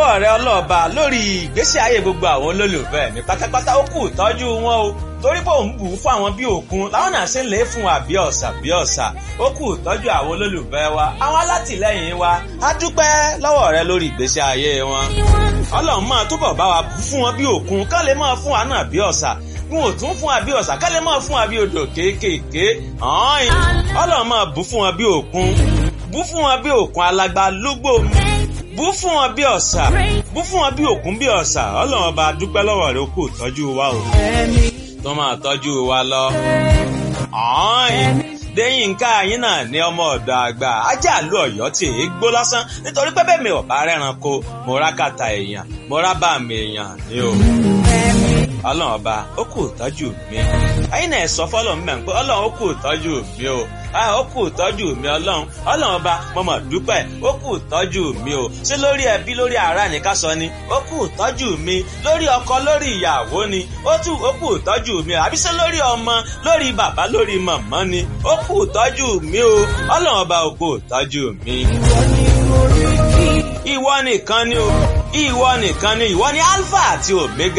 lọ́wọ́ rẹ ọlọ́ọ̀ba lórí ìgbésí ayé gbogbo àwọn olólùfẹ́ mi pátápátá ó kù tọ́jú wọn o torí pé òun bù ú fún àwọn bí òkun láwọn náà ṣe ń lè fún wa bí ọ̀sà bí ọ̀sà ó kù tọ́jú àwọn olólùfẹ́ wa àwọn alátìlẹ́yìn wa á dúpẹ́ lọ́wọ́ rẹ lórí ìgbésí ayé wọn ọlọ́run máa túbọ̀ bá wa bù fún wọn bí òkun ká lè máa fún wa náà bí ọ̀sà n ò tún fún wa bí ọ̀sà ká lè máa fún wa bí odò kéékèèké ọ̀hún ọlọ́run máa bù fún wọn bí òkun bù fún wọn bí òkun alágbá lúgbò bú fún wọn bí ọ̀sà bú fún wọn bí òkun bí ọ̀sà ọlọ́run ọba dúpẹ́ lọ́wọ́ rẹ ó kù tọ́jú wa o tó máa tọ́jú wa lọ. Déyìnká yín náà ní ọmọ ọ̀dọ̀ àgbà ajá àlú ọ̀yọ́ tí èé gbó lásán nítorí pé bẹ́ẹ̀ mi ò bá rẹ́ranko mo rá kàtà èèyàn mo rá bá mi èèyàn ní o. Ọlọ́run ọba ó kù tọ́jú mi. Ẹyin náà sọ fọ́lọ́run mẹ́rin pé Ọlọ́run ó kù tọ́jú mi o. Ó kù tọ́jú mi Ọlọ́run. Ọlọ́run ọba mo mọ̀ dúpẹ́ ó kù tọ́jú mi o. Ṣé lórí ẹbí lórí ará ni ká sọ ni? Ó kù tọ́jú mi. Lórí ọkọ lórí ìyàwó ni. Ó tù ó kù tọ́jú mi o. Àbí ṣé lórí ọmọ lórí bàbá lórí màmá ni? Ó kù tọ́jú mi o. Ọlọ́run ọba ó kù tọ́jú mi. Ìwọ nìkan ni o. Ìwọ nìkan ni ìwọ ni Alpha àti Omega.